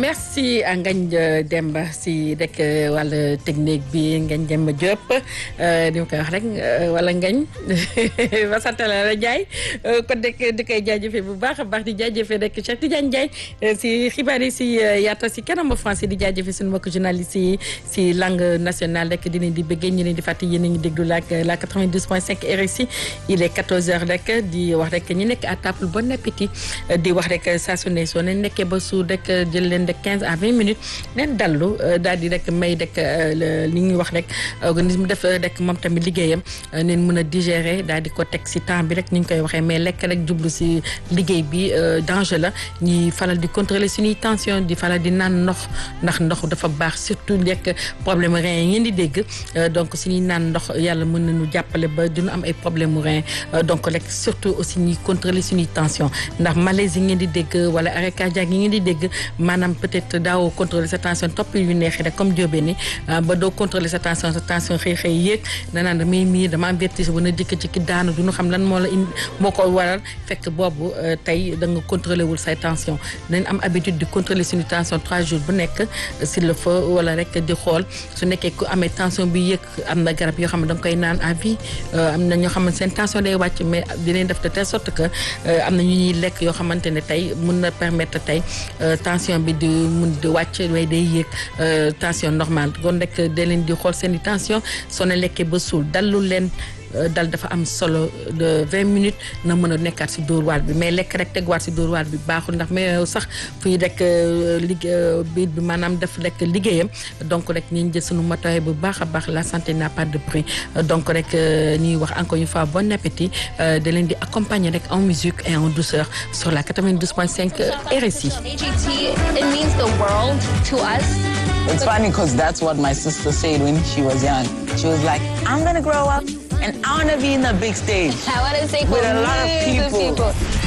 merci à Ngagne Demba si rek wàllu technique bi Ngagne Demba Diop di ma koy wax rek wala Ngagne ba sant la la Ndiaye kon rek di koy jaajëfee bu baax a baax di jaajëfee rek Cheikh Tidiane Ndiaye si xibaar yi si yaata si kanamu français di jaajëfee suñu mbokk journaliste yi si langue nationale rek di leen di bëggee ñu leen di fàttali yéen a ngi déglu la la 92.5 RSI il est 14h rek di wax rek ñu nekk à table bon appétit di wax rek saa su ne soo leen nekkee ba suur rek jël leen de 15 à 20 minutes neen dallu daal di rek may rek li ñuy wax rek organisme def rek moom tamit liggéeyam neen mën a digérer daal di ko teg si temps bi rek ni ñu koy waxee mais lekk rek jublu si liggéey bi danger la ñuy faral di contrôler suñuy tension di faral di naan ndox ndax ndox dafa baax surtout lekk problème rein yi ngeen di dégg donc suñuy naan ndox yàlla mën nañu jàppale ba duñu am ay problème mu rein donc rek surtout aussi ñuy contrôler suñuy tension ndax malaise yi ngeen di dégg wala arrêt cardiaque yi ngeen di dégg maanaam peut-être daawoo contrôler sa tension topp yu neexee rek comme jóobee ni ba doo contrôler sa tension sa tension xëy xëy yéeg danaan damay mii dama am vertige bu na jëkk ci ki daanu duñu xam lan moo la indi moo ko waral fekk boobu tey da nga contrôler wul say tension dañ am habitude di contrôler suñu tension trois jours bu nekk s'il le faut wala rek di xool su nekkee ku amee tension bi yëg am na garab yoo xam ne da nga koy naan à vie am na ñoo xam ne seen tension day wàcc mais dinañ def de telle sorte que am na ñu ñuy lekk yoo xamante ne tey mun na permettre tey tension bi di mun di wàcc way day yéeg tension normale kon rek da leen di xool seen i tension soo ne lekkee ba suul dallu leen dal dafa am solo de vingt minutes na mën a nekkaat si dóor waar bi mais lekk rek tegwaat si dóor waar bi baaxul ndax mais sax fuy rek liggéey biir bi maanaam def rek liggéeyam donc rek ñu jël sunu matuwaay bu baax a baax la santé n'a pas de prix donc rek ñuy wax encore une fois bon appétit da leen di accompagner rek en musique et en douceur sur la 92.5 RSI. AGT, it means the world to us. It's funny because that's what my sister said when she was young. She was like, I'm going to grow up and I want to be in the big stage I want to say with a lot of millions people. people.